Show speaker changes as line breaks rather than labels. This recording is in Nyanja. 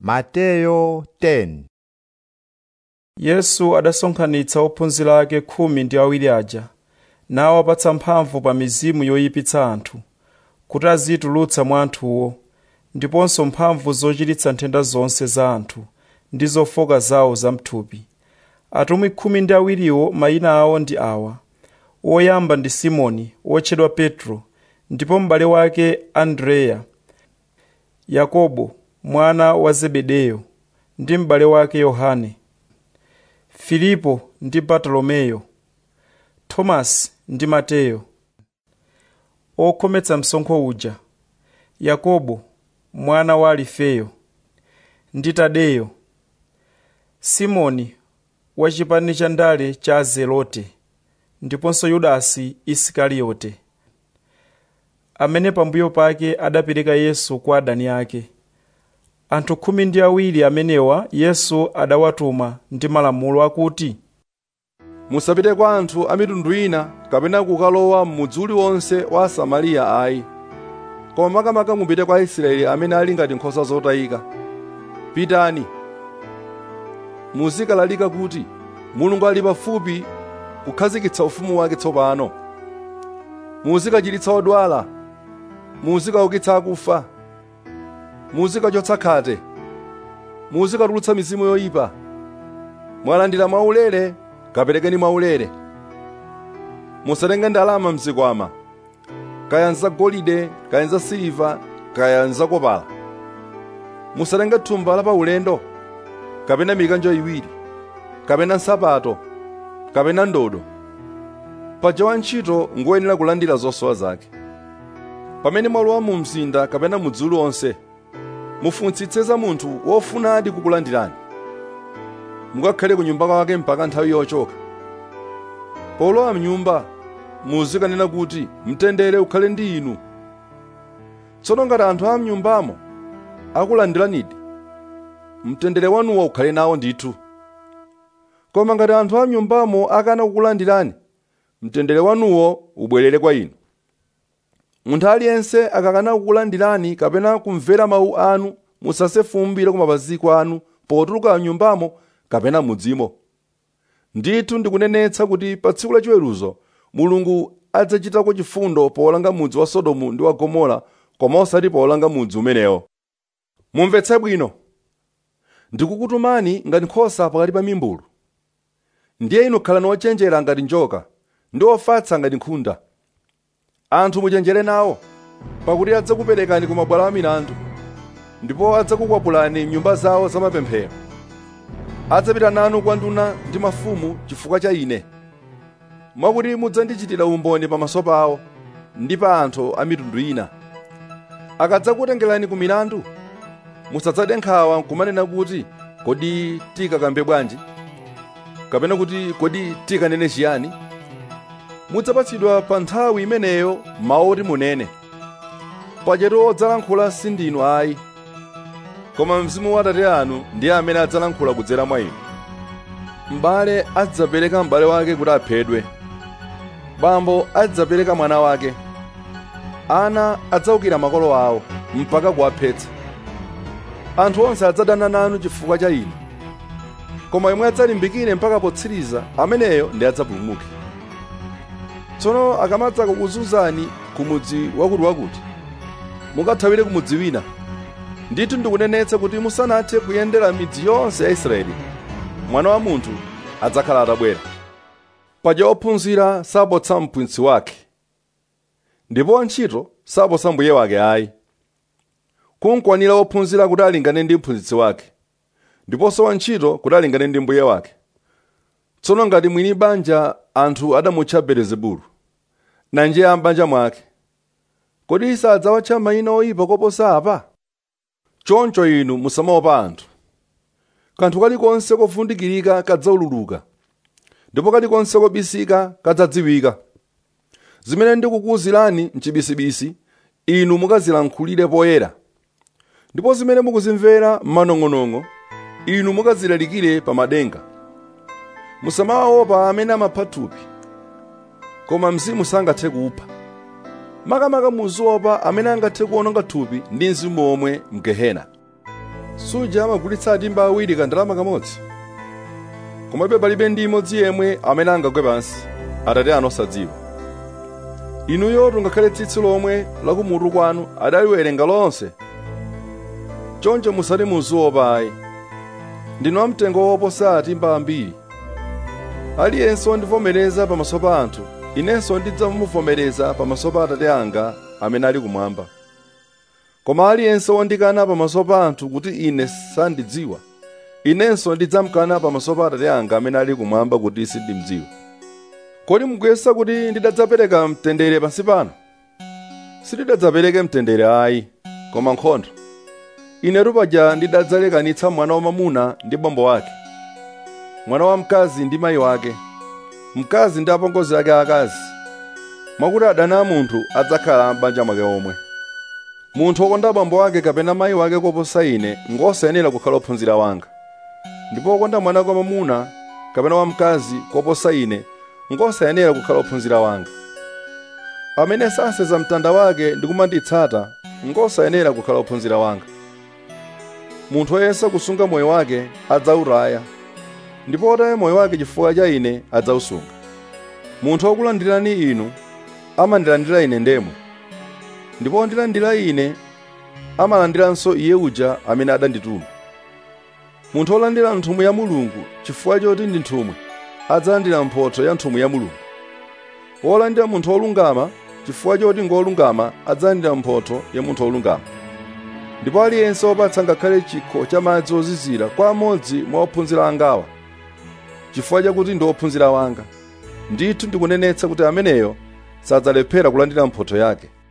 Mateyo 10
yesu adasonkhanitsa ophunzira ake khumi ndi awiri aja nawapatsa mphamvu pa mizimu yoyipitsa anthu kuti azitulutsa mwa anthuwo ndiponso mphamvu zochiritsa nthenda zonse za anthu ndi zofoka zawo zamthupi atumwi khumi ndi awiriwo mayina awo ndi awa woyamba ndi simoni wotchedwa petro ndipo m'bale wake andreya yakobo mwana wa zebedeyo ndi m'bale wake yohane filipo ndi bartolomeyo tomasi ndi mateyo okhometsa msonkho uja yakobo mwana wa alifeyo ndi tadeyo simoni wa chipani cha ndale cha azelote ndiponso yudasi isikariyote amene pambuyo pake adapereka yesu kwa adani ake anthu khumi ndi awiri amenewa yesu adawatuma ndi malamulo akuti
musapite kwa anthu a mitundu ina kapena kukalowa m'mudzi uliwonse wa asamariya ayi koma makamaka mupite kwa aisraeli amene ali ngati nkhosa zotayika pitani muzikalalika kuti mulungu ali pafupi kukhazikitsa ufumu wake tsopano muzikachiritsa odwala muzikaukitsa akufa muzikachotsa khate muzikatulutsa mizimu yoyipa mwalandira mwaulere kaperekeni mwaulere musatenge ndalama mzikwama kaya nzagolide kaya nzasiliva kaya nzakopala musatenge thumba la paulendo kapena mikanjo iwiri kapena nsapato kapena ndodo paja wantchito ngoyenera kulandira zosowa zake pamene mwalowa mu mzinda kapena mudzi uliwonse mufunitsitse za munthu wofunadi kukulandirani mukakhale ku nyumba kwake mpaka nthawi yochoka polowa mnyumba muzikanena kuti mtendere ukhale ndi inu tsono ngati anthu a mnyumbamo akulandiranidi mtendere wanuwo ukhale nawo ndithu koma ngati anthu a mnyumbamo akana kukulandirani mtendere wanuwo ubwerere kwa inu munthu aliyense akakana kukulandirani kapena kumvera mawu anu musase fumbi la kumapaziko anu potuluka mnyumbamo kapena mudzimo ndithu ndikunenetsa kuti pa tsiku lachiweruzo mulungu adzachitako chifundo powolanga mudzi wa sodomu ndi wa gomora koma osati powolanga mudzi umenewo mumvetse bwino ndikukutumani ngati nkhosa pakati pa mimbulu ndiye inu khalani ochenjera ngati njoka ndi ofatsa ngati nkhunda anthu muchenjere nawo pakuti adzakuperekani ku mabwalo a milandu ndipo adzakukwapulani m'nyumba zawo zamapemphero adzapita nanu kwa nduna ndi mafumu chifukwa cha ine mwakuti mudzandichitira umboni pamaso pawo ndi pa anthu a mitundu ina akadzakutengerani ku milandu musadzade nkhawa nkumanena kuti kodi tikakambe bwanji kapena kuti kodi tikanene chiyani mudzapatsidwa pa nthawi imeneyo mawu oti munene pachetu odzalankhula sindinu ayi koma mzimu wa atate anu ndiye amene adzalankhula kudzera mwa inu m'bale adzapereka m'bale wake kuti aphedwe bambo adzapereka mwana wake ana adzawukira makolo awo mpaka kuwaphetsa anthu onse adzadana nanu chifukwa cha ine koma yemwe adzalimbikire mpaka potsiriza ameneyo ndi adzapulumuke tsono akamadza kukuzunzani ku mudzi wakutiwakuti mukathawire ku mudzi wina ndithu ndikunenetsa kuti musanathe kuyendera midzi yonse ya israeli mwana wa munthu adzakhala atabwera paja ophunzira sabotsa mphunzitsi wake ndipo wantchito sabotsa mbuye wake ayi kunkwanira wophunzira kuti alingane ndi mphunzitsi wake ndiponso wantchito kuti alingane ndi mbuye wake tsono ngati mwini banja anthu adamutcha belezebulu nanje a m'banja mwake kodi sadzawatcha mayina oyipa koposa apa choncho inu musamaopa anthu kanthu kalikonse kofundikirika kadzaululuka ndipo kalikonse kobisika kadzadziwika zimene ndikukuwuzirani mchibisibisi inu mukazilankhulire poyera ndipo zimene mukuzimvera m'manong'onong'o inu mukazilalikire pa madenga musamawaopa amene amapha thupi koma mzimu sangathe kupha makamaka muziopa amene angathe kuwononga thupi ndi mzimu omwe mgehena suja amagulitsa timba awiri kandalama kamodzi komabe palibe ndi imodzi yemwe amene angagwe pansi atate anu osadziwa inuyo ngakhale tsitsi lomwe lakumutu kwanu adaliwerenga lonse choncho musati muziopa ayi ndinu amtengo woposa timba ambiri aliyense wondivomereza pamaso pa anthu inenso ndidzamuvomereza pamaso pa atate anga amene ali kumwamba koma aliyense wondikana pamaso pa anthu kuti ine sandidziwa inenso ndidzamkana pamaso pa atate anga amene ali kumwamba kuti sindimdziwa kodi mukuyesa kuti ndidadzapereka mtendere pansi pano sindidadzapereke mtendere ayi koma nkhondo inetu paja ndidadzalekanitsa mwana wamamuna ndi bambo wake mwana wamkazi ndi mayi wake mkazi ndi apongozi ake akazi mwakuti adani a munthu adzakhala m'banja mwake omwe munthu wokonda bambo wake kapena mayi wake koposa ine ngosayenera kukhala ophunzira wanga ndipo wokonda mwana wake wamamuna kapena wamkazi koposa ine ngosayenera kukhala ophunzira wanga amene sasenza mtanda wake ndi kumanditsata ngosayenera kukhala ophunzira wanga munthu woyesa kusunga moyo wake adzawutaya ndipo wotaya moyo wake chifukwa cha ine adzawusunga munthu wokulandirani inu amandilandira ine ndemwe ndipo wondilandira ine amalandiranso iye uja amene adandituma munthu wolandira nthumwi ya mulungu chifukwa choti ndi nthumwi adzalandira mphotho ya nthumwi ya mulungu wolandira munthu wolungama chifukwa choti ngolungama adzalandira mphotho ya munthu wolungama ndipo aliyense wopatsa ngakhale chikho cha madzi ozizira kwa amodzi mwa ophunzira angawa chifukwa chakuti ndi ophunzira wanga ndithu ndikunenetsa kuti ameneyo sadzalephera kulandira mphotho yake